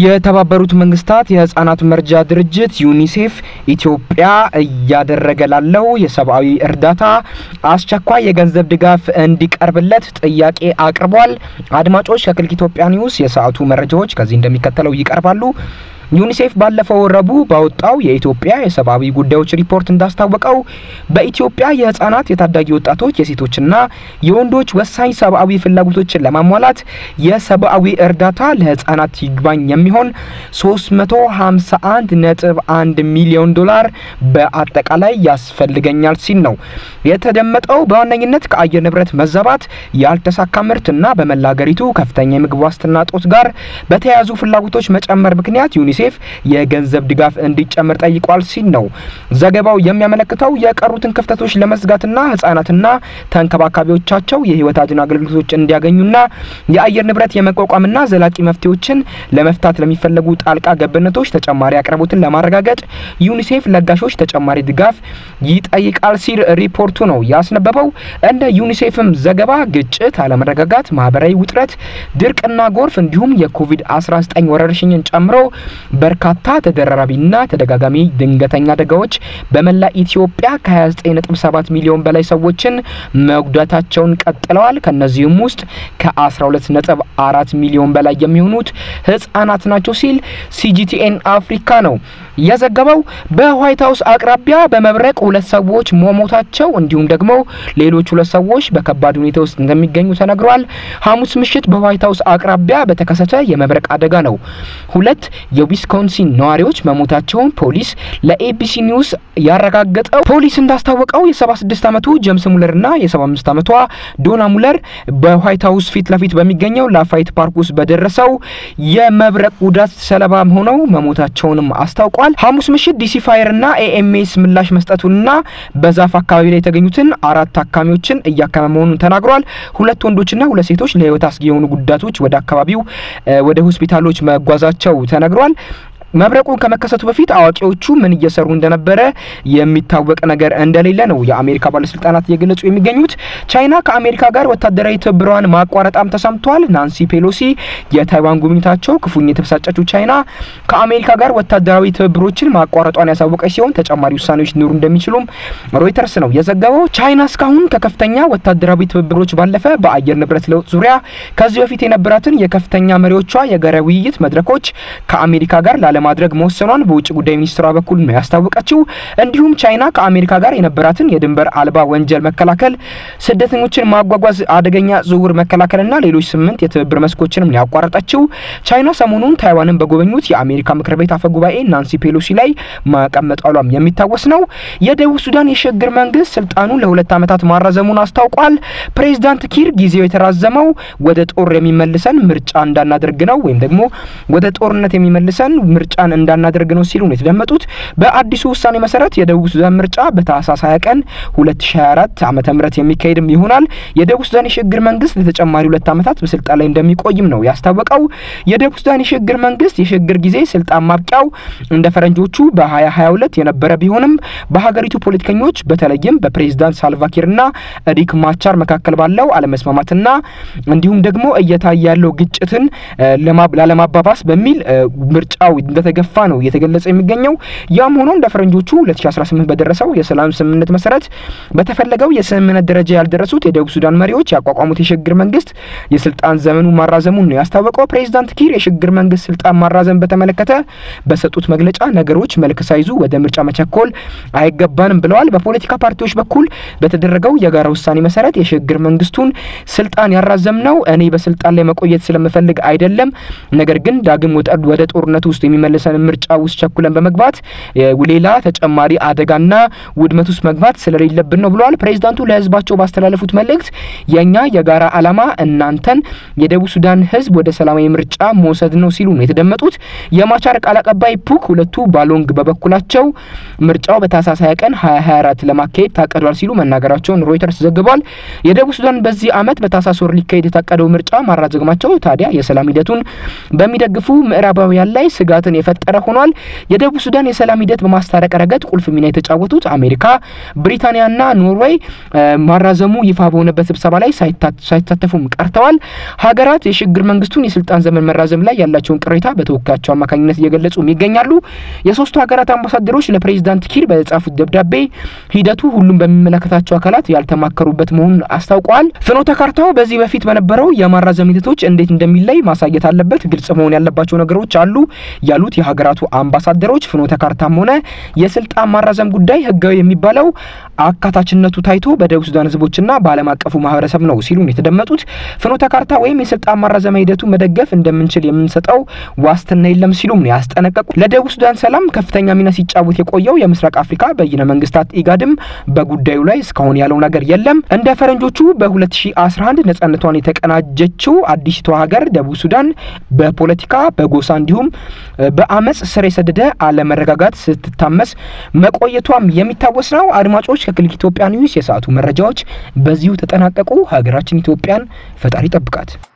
የተባበሩት መንግስታት የህጻናት መርጃ ድርጅት ዩኒሴፍ ኢትዮጵያ እያደረገ ላለው የሰብአዊ እርዳታ አስቸኳይ የገንዘብ ድጋፍ እንዲቀርብለት ጥያቄ አቅርቧል። አድማጮች ከክሊክ ኢትዮጵያ ኒውስ የሰዓቱ መረጃዎች ከዚህ እንደሚከተለው ይቀርባሉ። ዩኒሴፍ ባለፈው ረቡዕ ባወጣው የኢትዮጵያ የሰብአዊ ጉዳዮች ሪፖርት እንዳስታወቀው በኢትዮጵያ የህጻናት፣ የታዳጊ ወጣቶች፣ የሴቶችና የወንዶች ወሳኝ ሰብአዊ ፍላጎቶችን ለማሟላት የሰብአዊ እርዳታ ለህጻናት ይግባኝ የሚሆን 351 ነጥብ 1 ሚሊዮን ዶላር በአጠቃላይ ያስፈልገኛል ሲል ነው የተደመጠው። በዋነኝነት ከአየር ንብረት መዛባት፣ ያልተሳካ ምርትና በመላ ሀገሪቱ ከፍተኛ የምግብ ዋስትና እጦት ጋር በተያያዙ ፍላጎቶች መጨመር ምክንያት ዩኒሴፍ የገንዘብ ድጋፍ እንዲጨምር ጠይቋል ሲል ነው ዘገባው የሚያመለክተው። የቀሩትን ክፍተቶች ለመዝጋትና ህጻናትና ተንከባካቢዎቻቸው የህይወት አድን አገልግሎቶች እንዲያገኙና የአየር ንብረት የመቋቋምና ዘላቂ መፍትሄዎችን ለመፍታት ለሚፈለጉ ጣልቃ ገብነቶች ተጨማሪ አቅርቦትን ለማረጋገጥ ዩኒሴፍ ለጋሾች ተጨማሪ ድጋፍ ይጠይቃል ሲል ሪፖርቱ ነው ያስነበበው። እንደ ዩኒሴፍም ዘገባ ግጭት፣ አለመረጋጋት፣ ማህበራዊ ውጥረት፣ ድርቅና ጎርፍ እንዲሁም የኮቪድ-19 ወረርሽኝን ጨምሮ በርካታ ተደራራቢና ተደጋጋሚ ድንገተኛ አደጋዎች በመላ ኢትዮጵያ ከ29.7 ሚሊዮን በላይ ሰዎችን መጉዳታቸውን ቀጥለዋል። ከነዚህም ውስጥ ከ12.4 ሚሊዮን በላይ የሚሆኑት ህጻናት ናቸው ሲል ሲጂቲኤን አፍሪካ ነው የዘገበው። በዋይት ሀውስ አቅራቢያ በመብረቅ ሁለት ሰዎች መሞታቸው እንዲሁም ደግሞ ሌሎች ሁለት ሰዎች በከባድ ሁኔታ ውስጥ እንደሚገኙ ተነግሯል። ሐሙስ ምሽት በዋይት ሀውስ አቅራቢያ በተከሰተ የመብረቅ አደጋ ነው ሁለት የዊስኮንሲን ነዋሪዎች መሞታቸውን ፖሊስ ለኤቢሲ ኒውስ ያረጋገጠው። ፖሊስ እንዳስታወቀው የ76 ዓመቱ ጀምስ ሙለርና የ75 ዓመቷ ዶና ሙለር በዋይት ሀውስ ፊት ለፊት በሚገኘው ላፋይት ፓርክ ውስጥ በደረሰው የመብረቅ ጉዳት ሰለባ ሆነው መሞታቸውንም አስታውቋል። ሐሙስ ምሽት ዲሲ ፋየርና ኤኤምኤስ ምላሽ መስጠቱንና በዛፍ አካባቢ ላይ የተገኙትን አራት ታካሚዎችን እያከመ መሆኑን ተናግሯል። ሁለት ወንዶችና ሁለት ሴቶች ለህይወት አስጊ የሆኑ ጉዳቶች ወደ አካባቢው ወደ ሆስፒታሎች መጓዛቸው ተነግሯል። መብረቁ ከመከሰቱ በፊት አዋቂዎቹ ምን እየሰሩ እንደነበረ የሚታወቅ ነገር እንደሌለ ነው የአሜሪካ ባለስልጣናት እየገለጹ የሚገኙት። ቻይና ከአሜሪካ ጋር ወታደራዊ ትብብሯን ማቋረጣም ተሰምቷል። ናንሲ ፔሎሲ የታይዋን ጉብኝታቸው ክፉኛ የተበሳጨችው ቻይና ከአሜሪካ ጋር ወታደራዊ ትብብሮችን ማቋረጧን ያሳወቀች ሲሆን ተጨማሪ ውሳኔዎች ሊኖሩ እንደሚችሉም ሮይተርስ ነው የዘገበው። ቻይና እስካሁን ከከፍተኛ ወታደራዊ ትብብሮች ባለፈ በአየር ንብረት ለውጥ ዙሪያ ከዚህ በፊት የነበራትን የከፍተኛ መሪዎቿ የጋራ ውይይት መድረኮች ከአሜሪካ ጋር ላለ ማድረግ መወሰኗን በውጭ ጉዳይ ሚኒስትሯ በኩል ነው ያስታወቀችው። እንዲሁም ቻይና ከአሜሪካ ጋር የነበራትን የድንበር አልባ ወንጀል መከላከል፣ ስደተኞችን ማጓጓዝ፣ አደገኛ ዝውውር መከላከልና ሌሎች ስምንት የትብብር መስኮችንም ያቋረጠችው ቻይና ሰሞኑን ታይዋንን በጎበኙት የአሜሪካ ምክር ቤት አፈ ጉባኤ ናንሲ ፔሎሲ ላይ ማቀመጣሏም የሚታወስ ነው። የደቡብ ሱዳን የሽግግር መንግስት ስልጣኑን ለሁለት ዓመታት ማራዘሙን አስታውቋል። ፕሬዚዳንት ኪር ጊዜው የተራዘመው ወደ ጦር የሚመልሰን ምርጫ እንዳናደርግ ነው ወይም ደግሞ ወደ ጦርነት የሚመልሰን ምርጫን እንዳናደርግ ነው ሲሉ ነው የተደመጡት። በአዲሱ ውሳኔ መሰረት የደቡብ ሱዳን ምርጫ በታህሳስ 20 ቀን 2024 ዓመተ ምህረት የሚካሄድም ይሆናል። የደቡብ ሱዳን የሽግግር መንግስት ለተጨማሪ ሁለት ዓመታት በስልጣን ላይ እንደሚቆይም ነው ያስታወቀው። የደቡብ ሱዳን የሽግግር መንግስት የሽግግር ጊዜ ስልጣን ማብቂያው እንደ ፈረንጆቹ በ2022 የነበረ ቢሆንም በሀገሪቱ ፖለቲከኞች በተለይም በፕሬዚዳንት ሳልቫኪርና ሪክ ማቻር መካከል ባለው አለመስማማትና እንዲሁም ደግሞ እየታየ ያለው ግጭትን ላለማባባስ በሚል ምርጫው እንደተገፋ ነው እየተገለጸ የሚገኘው። ያም ሆኖ እንደ ፈረንጆቹ 2018 በደረሰው የሰላም ስምምነት መሰረት በተፈለገው የስምምነት ደረጃ ያልደረሱት የደቡብ ሱዳን መሪዎች ያቋቋሙት የሽግግር መንግስት የስልጣን ዘመኑ ማራዘሙን ነው ያስታወቀው። ፕሬዚዳንት ኪር የሽግግር መንግስት ስልጣን ማራዘም በተመለከተ በሰጡት መግለጫ ነገሮች መልክ ሳይዙ ወደ ምርጫ መቸኮል አይገባንም ብለዋል። በፖለቲካ ፓርቲዎች በኩል በተደረገው የጋራ ውሳኔ መሰረት የሽግግር መንግስቱን ስልጣን ያራዘም ነው እኔ በስልጣን ላይ መቆየት ስለምፈልግ አይደለም፣ ነገር ግን ዳግም ወደ ጦርነት ውስጥ የሚመልሰን ምርጫ ውስጥ ቸኩለን በመግባት ሌላ ተጨማሪ አደጋና ውድመት ውስጥ መግባት ስለሌለብን ነው ብለዋል። ፕሬዚዳንቱ ለህዝባቸው ባስተላለፉት መልእክት የእኛ የጋራ ዓላማ እናንተን የደቡብ ሱዳን ህዝብ ወደ ሰላማዊ ምርጫ መውሰድ ነው ሲሉ ነው የተደመጡት። የማቻር ቃል አቀባይ ፑክ ሁለቱ ባሎንግ በበኩላቸው ምርጫው በታህሳስ 20 ቀን 2024 ለማካሄድ ታቅዷል ሲሉ መናገራቸውን ሮይተርስ ዘግቧል። የደቡብ ሱዳን በዚህ ዓመት በታህሳስ ወር ሊካሄድ የታቀደው ምርጫ ማራዘማቸው ታዲያ የሰላም ሂደቱን በሚደግፉ ምዕራባውያን ላይ ስጋትን የፈጠረ ሆኗል። የደቡብ ሱዳን የሰላም ሂደት በማስታረቅ ረገድ ቁልፍ ሚና የተጫወቱት አሜሪካ፣ ብሪታንያና ኖርዌይ ማራዘሙ ይፋ በሆነበት ስብሰባ ላይ ሳይሳተፉም ቀርተዋል። ሀገራት የሽግግር መንግስቱን የስልጣን ዘመን መራዘም ላይ ያላቸውን ቅሬታ በተወካያቸው አማካኝነት እየገለጹ ይገኛሉ። የሶስቱ ሀገራት አምባሳደሮች ለፕሬዚዳንት ኪር በጻፉት ደብዳቤ ሂደቱ ሁሉም በሚመለከታቸው አካላት ያልተማከሩበት መሆኑን አስታውቀዋል። ፍኖተ ካርታው በዚህ በፊት በነበረው የማራዘም ሂደቶች እንዴት እንደሚለይ ማሳየት አለበት፣ ግልጽ መሆን ያለባቸው ነገሮች አሉ ያሉት የሀገራቱ አምባሳደሮች ፍኖተ ካርታም ሆነ የስልጣን ማራዘም ጉዳይ ህጋዊ የሚባለው አካታችነቱ ታይቶ በደቡብ ሱዳን ህዝቦችና በዓለም አቀፉ ማህበረሰብ ነው ሲሉ የተደመጡት ፍኖተ ካርታ ወይም የስልጣን ማራዘሚያ ሂደቱ መደገፍ እንደምንችል የምንሰጠው ዋስትና የለም ሲሉም ነው ያስጠነቀቁ። ለደቡብ ሱዳን ሰላም ከፍተኛ ሚና ሲጫወት የቆየው የምስራቅ አፍሪካ በይነ መንግስታት ኢጋድም በጉዳዩ ላይ እስካሁን ያለው ነገር የለም። እንደ ፈረንጆቹ በ2011 ነጻነቷን የተቀናጀችው አዲስቷ ሀገር ደቡብ ሱዳን በፖለቲካ በጎሳ እንዲሁም በአመፅ ስር የሰደደ አለመረጋጋት ስትታመስ መቆየቷም የሚታወስ ነው። አድማጮች ከክሊክ ኢትዮጵያ ኒውስ የሰዓቱ መረጃዎች በዚሁ ተጠናቀቁ። ሀገራችን ኢትዮጵያን ፈጣሪ ጠብቃት።